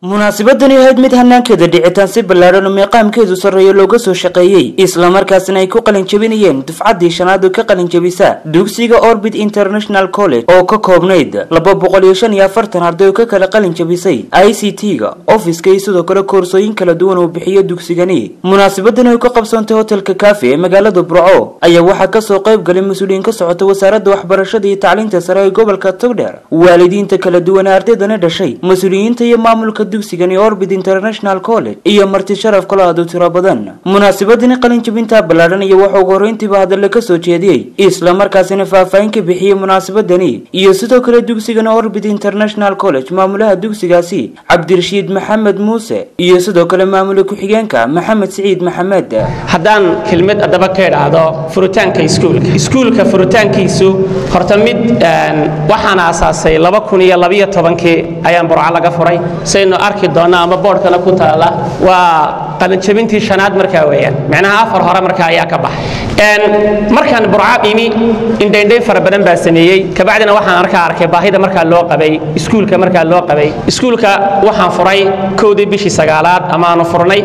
munaasabadani ahayd mid hanaankeeda dhicitaan si ballaadhan oo meeqaamkeedu sarreeyo looga soo shaqeeyey islamarkaasina ay ku qalinjabinayeen dufcaddii shanaad oo ka qalinjabisa dugsiga orbit international college oo ka koobnayd laba boqol iyo shan iyo afartan arday oo ka kala qalinjabisay i c t-ga ofiska iyo sidoo kale koorsooyin kala duwan uu bixiyo dugsigani munaasabadani ay ka qabsoontay hotelka kaafi ee magaalada burco ayaa waxaa kasoo qayb galay mas-uuliyiin ka socota wasaaradda waxbarashada iyo tacliinta sare ee gobolka togdheer waalidiinta kala duwan ee ardaydana dhashay mas-uuliyiinta iyo maamulka dugsigani orbit international college iyo marti sharaf kalo aad u tiro badan munaasabadani qalinjabinta ballaadhan iyo waxa ugu horreyntiiba hadalla ka soo jeediyey islamarkaasina faahfaahin ka bixiyey munaasabadani iyo sidoo kale dugsigani orbit international college maamulaha dugsigaasi cabdirashiid maxamed muuse iyo sidoo kale maamula ku-xigeenka maxamed siciid maxamed haddaan kelmad haddaba ka idhaahdo furitaanka iskuulka iskuulka furitaankiisu horta mid waxaan aasaasay laba kun iyo labiyo tobankii ayaan burco laga furay saynu arki doonna ama boodhkana ku taala waa qalinjabintii shanaad markaa weeyaan macnaha afar hore markaa ayaa ka baxay markaan burco imi indhaindhayn fara badan baa sameeyey kabacdina waxaan arkaa arkay baahida markaa loo qabay iskuulka markaa loo qabay iskuulka waxaan furay kowdii bishii sagaalaad ama aanu furnay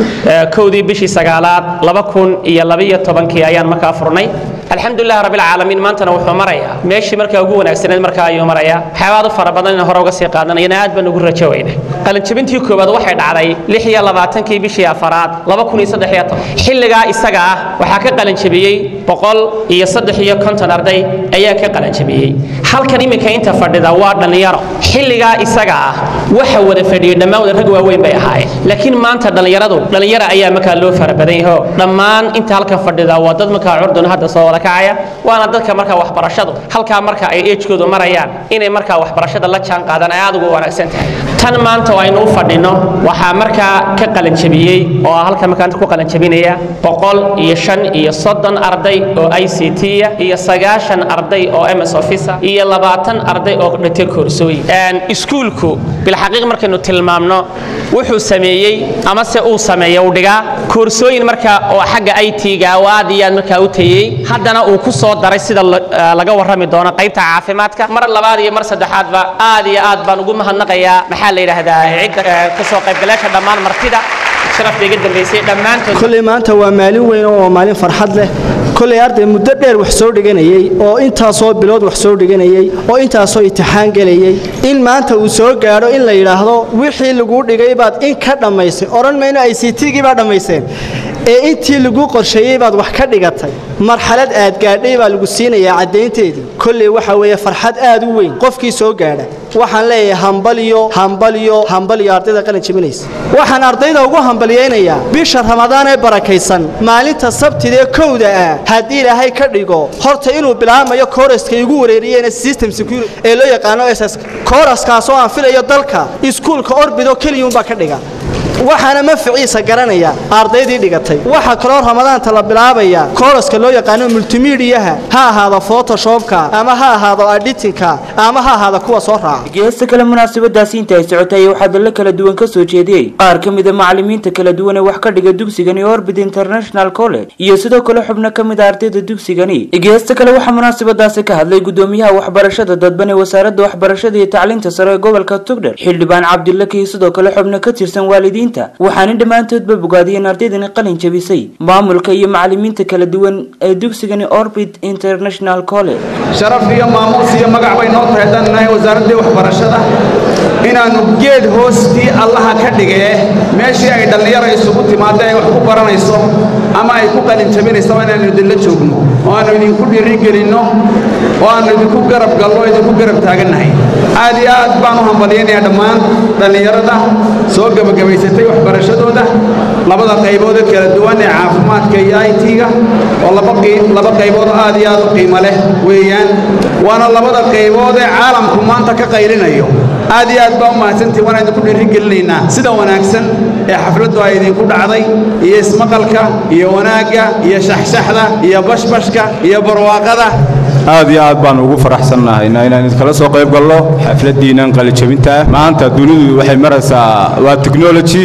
kowdii bishii sagaalaad laba kun iyo labiyo tobankii ayaan markaa furnay alxamdulilah rabbilcaalamiin maantana wuxuu marayaa meeshii markaa ugu wanaagsaneed markaa ayuu marayaa waxyaabaad u fara badan in hore uga sii qaadanayana aad baan ugu rajo weyna qalinjabintii koowaad waxay dhacday lix iyo labaatankii bishii afaraad laba kun iyo saddex iyo toban xilligaa isaga ah waxaa ka qalinjabiyey boqol iyo saddex iyo konton arday ayaa ka qalinjabiyey halkan iminka inta fadhida waa dhallinyaro xilligaa isaga ah waxa wada fadhiyey dhammaan wada rag waaweyn bay ahaayeen laakiin maanta dhallinyaradu dhallinyaro ayaa markaa loo fara badan yaho dhammaan inta halkan fadhida waa dad markaa curdun hadda soo wada kacaya waana dadka markaa waxbarashadu halkaa marka ay ejkoodu marayaan inay markaa waxbarashada la jaan qaadaan ay aad ugu wanaagsan tahay tan maanta oo aynu u fadhino waxaa markaa ka qalinjabiyey oo halka markaa ku qalinjabinaya boqol iyo shan iyo soddon arday oo i c t iyo sagaashan arday oo ms officer iyo labaatan arday oo dhintay koorsooyin iskuulku bilxaqiiq markaynu tilmaamno wuxuu sameeyey ama se uu sameeya uu dhigaa koorsooyin markaa oo xagga i t-ga oo aad iyo aad markaa u tayey haddana uu ku soo daray sida laga warrami doono qaybta caafimaadka mar labaad iyo mar saddexaadba aad iyo aad baan ugu mahadnaqayaa maxaa la yidhaahdaa cidda ka soo qaybgalaasha dhammaan martida sharafta iga dambaysay dhammaantood kolley maanta waa maalin weyn oo maalin farxad leh kolley arday muddo dheer wax soo dhiganayey oo intaasoo bilood wax soo dhiganayey oo intaasoo imtixaan gelayey in maanta uu soo gaadho in la yidhaahdo wixii laguu dhigay baad in ka dhammaysay odhan mayno i c t-gii baa dhammayseen ee intii laguu qorsheeyey baad wax ka dhigatay marxalad aad gaadhay baa lagu siinayaa caddaynteedii kolley waxa weeye farxad aad u weyn qofkii soo gaadha waxaan leeyahay hambaliyo hambaliyo hambaliyo ardayda qalin jabinaysa waxaan ardayda ugu hambaliyaynayaa bisha ramadaan ee barakaysan maalinta sabtidee kowda ah haddii ilaahay ka dhigo horta inuu bilaabmayo kooraska igu wareeriyeen system security ee loo yaqaano ss kooraskaasoo aan filayo dalka iskuulka orbido keliyuunbaa ka dhiga waxaana maficiisa garanaya ardaydii dhigatay waxaa kaloo ramadaanta la bilaabaya kooraska loo yaqaano multimediyaha ha ahaado photoshopka ama ha ahaado editinka ama ha ahaado kuwa soo raaca geesta kale munaasabadaasi inta ay socotay waxaa hadallo kala duwan ka soo jeediyey qaar ka mida macalimiinta kala duwan ee wax ka dhiga dugsigani orbit international college iyo sidoo kale xubno ka mid a ardayda dugsigani geesta kale waxaa munaasabadaasi ka hadlay gudoomiyaha waxbarashada dadban ee wasaaradda waxbarashada iyo tacliinta sare ee gobolka tugdher xildhibaan cabdilaki sidoo kale xubno ka tirsan waalidiin waxaana dhammaantoodba bogaadiyeen ardaydani qalin jabisay maamulka iyo macalimiinta kala duwan ee dugsigani orbit international college sharaf iyo maamuus iyo magac bay noo tahay haddaan nahay wasaaraddii waxbarashada inaannu geed hoostii allaha ka dhigee meeshii ay dhallinyara isugu timaadda ay wax ku baranayso ama ay ku qalin jabinaysaba inaannu idinla joogno oo aannu idinku dhiirigelinno oo aannu idinku garab gallo o idinku garab taagannahay aad iyo aad baan u hambalyaynayaa dhammaan dhallinyarada soo gebagabaysatay waxbarashadooda labada qayboodee kala duwan ee caafimaadka iyo i t-ga oo laba qaybood aad iyo aad u qiimo leh weeyaan waana labada qaybood ee caalamku maanta ka qaylinayo aad iyo aad baa u mahadsantihin waan idinku dhiirigelinaynaa sida wanaagsan ee xafladdu ay idinku dhacday iyo ismaqalka iyo wanaagga iyo shaxshaxda iyo bashbashka iyo barwaaqada aad iyo aad baan ugu faraxsannahayna inaan idinkala soo qayb gallo xafladdiinnan qalijabinta maanta dunidu waxay maraysaa waa technology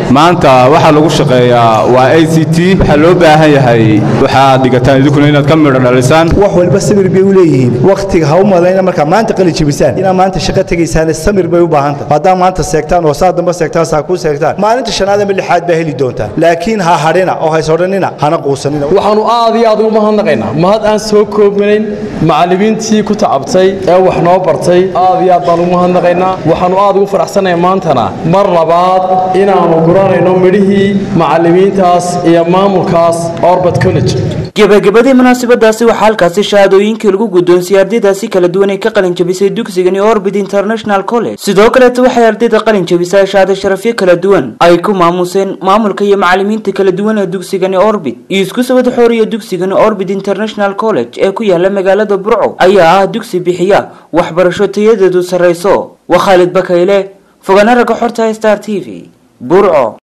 maanta waxaa lagu shaqeeyaa waa a c t waxaa loo baahan yahay waxaad dhigataan idinkuna inaad ka midho dhalisaan wax walba samir bay u leeyihiin wakhtiga ha u malayna markaa maanta qali jebisaan inaad maanta shaqo tegaysaan samir bay u baahan tahay haddaa maanta seegtaan oo saa damba seegtaan saa kuu seegtaan maalinta shanaad ama lixaad baa heli doontaan laakiin ha hadhina oo haysodhanina hana quusanina waxaanu aad iyo aad ugu mahadnaqaynaa mahad aan soo koobnayn macallimiintii ku tacabtay ee wax noo bartay aad iyo aad baan ugu mahadnaqaynaa waxaanu aad ugu faraxsanahay maantana mar labaad inaannu guranayno midhihii macallimiintaas iyo maamulkaas orbit college gebagabadii munaasabadaasi waxaa halkaasi shahaadooyinkii lagu guddoonsiiyey ardaydaasi kala duwan ee ka qalin jabisay dugsigani orbit international college sidoo kaleeta waxay ardayda qalin jabisay shahaado sharafyo kala duwan ay ku maamuseen maamulka iyo macallimiinta kala duwan ee dugsigani orbit iyo isku sawad xooriya dugsigani orbit international college ee ku yaala magaalada burco ayaa ah dugsi bixiya waxbarasho tayadeedu sarrayso waa khaalid bakayle fogana ragga xorta star t v burco